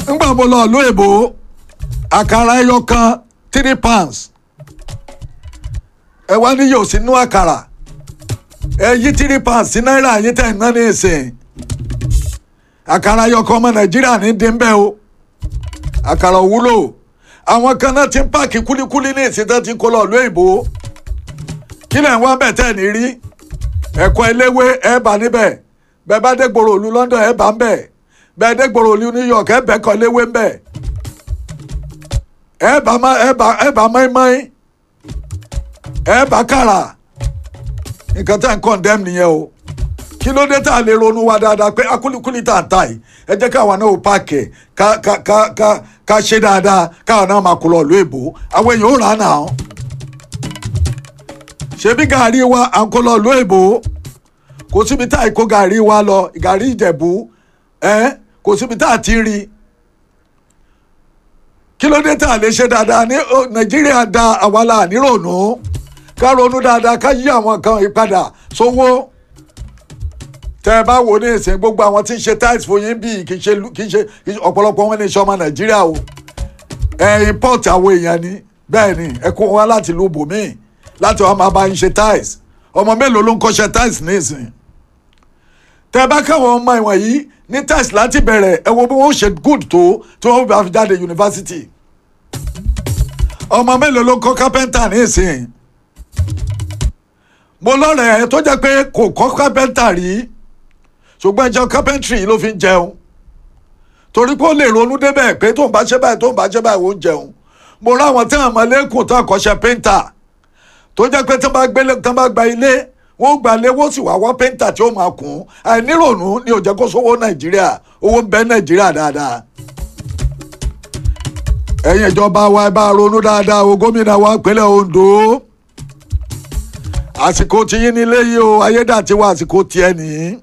ńgbà mo lọ ìlú èbó àkàrà ẹyọ kan three pounds ẹ wá ní yóò sínú àkàrà ẹ yí three pounds sí náírà yín tẹ̀ ń ná ní ìsìn àkàrà ẹyọ kan ọmọ nàìjíríà ní dín bẹ́ẹ̀ o àkàrà òwúlò àwọn kan náà ti ń páàkì kúlíkúlí ní ìsìn tó ti kó lọ ìlú èbó kí lẹ̀ ń wá bẹ̀ tẹ̀ ní rí ẹ̀kọ́ eléwé ẹ̀ bá níbẹ̀ bẹ́ẹ̀ bá dé gbòòrò òlu London ẹ̀ bá ń bẹ̀ bẹ́ẹ̀ dé gbòòrò òlu New York ẹ̀ bẹ́ẹ̀ kọ́ eléwé ń bẹ̀ ẹ̀ bá má ẹ̀ bá ẹ̀ bá mọ́ínmọ́ín ẹ̀ bá kàrà nǹkan tá à ń condemn nìyẹn o kí ló dé tá a lè ronú wa dáadáa pé akúlíkúlí tá à ń ta yìí ẹ jẹ́ káwọn náà ò páàkì ká ká ká ká ká ṣe dáadáa káwọn náà máa kó lọ ìlú èbó àwọn èèyàn ò rà á nà án ṣebí gàrí wa à ń kó lọ ìlú èbó kò síbi tá a kó gàrí wa lọ gàrí ìjẹ̀bú ẹ kò síbi tá a ti rí kí ló dé tá a lè ṣe dáadáa ní ó, nàìjíríà da àwa la nírònú ká ronú dáadáa ká yí àwọn kan ìpadà sówó tẹ ẹ bá wò ní ìsìn gbogbo àwọn tí ń ṣe tiles fún yín bíi kì í ṣe kì í ṣe kì í ṣe ọ̀pọ̀lọpọ̀ wọn ní iṣẹ́ ọmọ nàìjíríà o ẹ import àwọn èèyàn ni bẹ́ẹ̀ ni ẹ kó wọn láti lu bòmíì láti wọn máa bá yín ṣe tiles ọmọ mélòó ló ń kọ́ṣẹ́ tiles ní ìsìn tẹ ẹ bá káwọn ọmọ ìwọ̀n yìí ní tiles láti bẹ̀rẹ̀ ẹ wo bí wọ́n ṣe good tó tí wọ́n bá fi jáde yunifásitì ọmọ mélòó ló ń kọ́ carpenter ní ìsìn mo lọ́rẹ̀ẹ́ tó jẹ́ pé kò kọ́ carpenter rí ṣùgbọ́n ẹjọ́ carpentry ló fi ń jẹun torí pé ó lè ronú débẹ̀ pé tóun bá ṣe báyìí tóun bá ṣe báyìí ó ń jẹun mo ráwọn tí àwọn ọmọlẹ́kùn tó àkọ́ṣe painter tó jẹ́ pé tí wọ́n bá gbélé tí wọ́n bá gba ilé wọ́n gba ilé wọ́n sì wá wá painter tí ó máa kùn àìníròònú ni ò jẹ́ kó sówó nàìjíríà owó ń bẹ nàìjíríà dáadáa ẹ̀yin ìjọba wa ẹ bá ronú dáadáa o gómìnà wa ìpínlẹ̀ Ondo àsìkò tiyín nílé yìí o ayédàtiwa àsìkò tiẹ̀ nìyí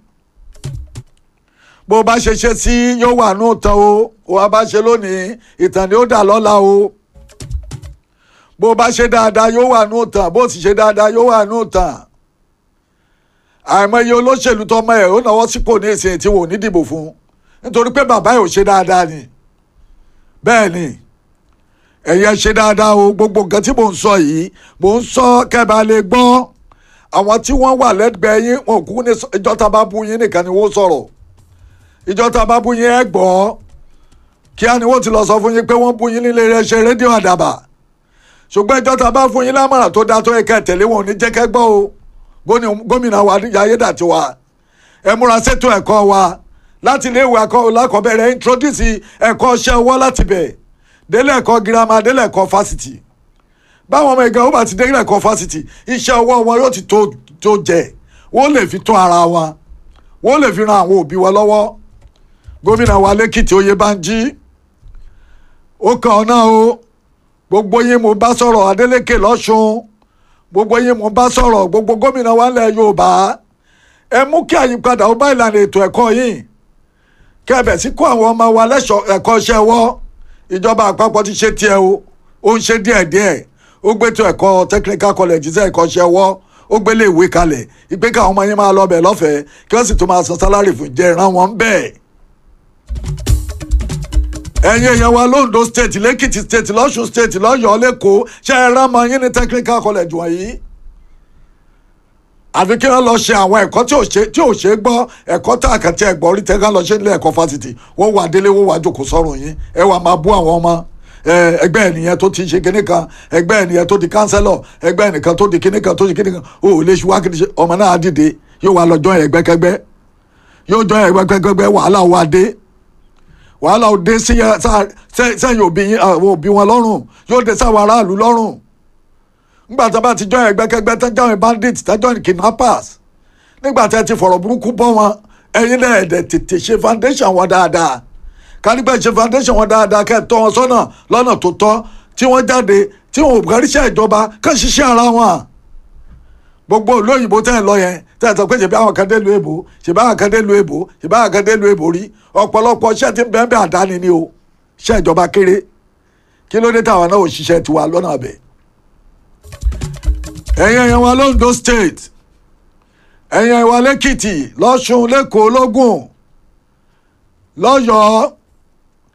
bó bá ṣe ṣe sí yóò wà ní ìtàn o ó bá ṣe lónìí ìtàn ni ó dà lọ́la o bó bá ṣe dáadáa yóò wà ní ìtàn bó sì ṣe dáadáa yóò wà ní ìtàn àìmọye olóṣèlú tọmọ ẹ ó náwó sípò ní ìsìn tí wò ní dìbò fún nítorí pé bàbá ẹ ò ṣe dáadáa ni bẹ́ẹ̀ ni ẹ̀yẹ ṣe dáadáa o gbogbo nǹkan tí mò ń sọ yìí mò ń sọ kẹ́bà lè gbọ́ àwọn tí wọ́n wà lẹ́gbẹ̀ẹ́ yín wọn kú ní ìjọta bá bú yín nìkan ni wọ́n sọ̀rọ̀ ìjọta bá bú yín ẹ gbọ́ kí á ní wọ́n ti lọ sọ fún yín pé wọ́n bú yín nílé iléeṣẹ́ rédíò àdàbà ṣùgbọ́n ìjọta bá fún yín lámọ̀ràn tó dáa tó yẹ ká tẹ̀lé wọn ò ní jẹ́ kẹ́ gbọ́ o gómìnà wa ayédàtiwa ẹ múra ṣètò ẹ̀kọ́ wa láti ilé ìwé alákọ̀ọ́bẹ̀rẹ̀ introduce ẹ̀kọ́ iṣẹ́ ọwọ́ láti bẹ̀ délé ẹ̀kọ́ girama délé ẹ̀kọ́ fásitì báwọn ọmọ ìgbà wọn bá ti délé ẹ̀kọ́ fásitì iṣẹ́ ọwọ́ wọn yóò ti tó tó jẹ wọ́n lè fi tún ara wọn wọ́n lè fi ran àwọn òbí wọn lọ́wọ́ gómìnà wa lẹ́kìtì oyèbánjí ó kàn ọ́ náà o gbogbo yín mo bá sọ̀rọ̀ adélékè lọ́sùn gbogbo yín mo bá sọ̀rọ̀ gbogbo gómìnà wa ńlẹ̀ yorùbá ẹ mú kí àyípadà ó bá ìlànà ètò ẹ̀kọ́ yìí kẹ́bẹ̀ sí kó àwọn ọmọ wa lẹ́sọ̀ ẹ̀kọ́ iṣẹ́ wọ́ ìjọba àpapọ̀ ti ṣe tiẹ̀ o ó ń ṣe díẹ̀díẹ̀ ó gbé tó ẹ̀kọ́ technical college sí ẹ̀kọ́ iṣẹ́ wọ́ ó gbélé ìwé kalẹ̀ ìpè káwọn ọmọ yín máa lọ bẹ̀ lọ́fẹ̀ẹ́ kí wọ́n sì tún máa san sálárì fún jẹ́ ìran wọn bẹ́ẹ̀. ẹ̀yin èèyàn wa londo state lẹ́kìtì state lọ́sùn state lọ́yọ̀ọ́ lẹ́kọ̀ọ́ ṣe é rán ọmọ yín ní technical college wọ̀nyí àfi kí wọ́n lọ ṣe àwọn ẹ̀kọ́ tí ò ṣe tí ò ṣe gbọ́ ẹ̀kọ́ tá a kàn tí ẹ̀ gbọ́ rí tẹ́gá lọ ṣe nílé ẹ̀kọ́ fásitì wọ́n wà délé wọ́n wà jókòó sọ́run yín ẹ wà máa bú àwọn ọmọ ẹgbẹ́ ènìyàn tó ti ṣe kinní kan ẹgbẹ́ ènìyàn tó di kánsẹ́lọ̀ ẹgbẹ́ ènìkan tó di kinní kan tó di kinní kan ó ò lè ṣe wá kinní ṣe ọmọ náà dìde yóò wá lọ join ẹgbẹ́kẹgbẹ́ yóò join ẹgbẹ́kẹgbẹ́ wàhálà wà dé wàhálà ò dé sẹ́yìn òbí wọn lọ́rùn yóò dé sáwọn aráàlú lọ́rùn nígbà tí a bá ti join ẹgbẹ́kẹgbẹ́ tán join bandits tán join kidnappers nígbà tí a ti fọ̀rọ̀ burúkú bọ́ wọn ẹ̀yin náà ẹ̀dẹ̀ tètè ṣe foundation wọn dáadáa kánígbà ṣe foundation wọn dáadáa kẹ́ ẹ̀ tọ́ wọn sọ́nà lọ́nà tó tọ́ tí wọ́n jáde tí wọn ò káríṣẹ́ ìjọba kàn ṣiṣẹ́ ara wọn. gbogbo olóyìnbó tẹ́ ẹ̀ lọ yẹn tẹ́ ẹ̀ sọ pé ṣèbí àwọn kan dé lu èbó ṣèbí àwọn kan dé lu èbó ṣèbí àwọn kan dé lu èbó rí ọ̀pọ̀lọpọ̀ iṣẹ́ tí ń bẹ́ẹ̀ bẹ́ẹ̀ àdáni ni o iṣẹ́ ìjọba kéré kí ló dé táwọn náà ò ṣiṣẹ́ tiwa lọ́nà àbẹ̀. ẹ̀yin ẹ̀yàn wa londo state ẹ̀yin ẹ̀yàn wa lẹ́kìtì lọ́ṣun lẹ́kọ̀ọ́ lógùn lọ́yọ̀ọ́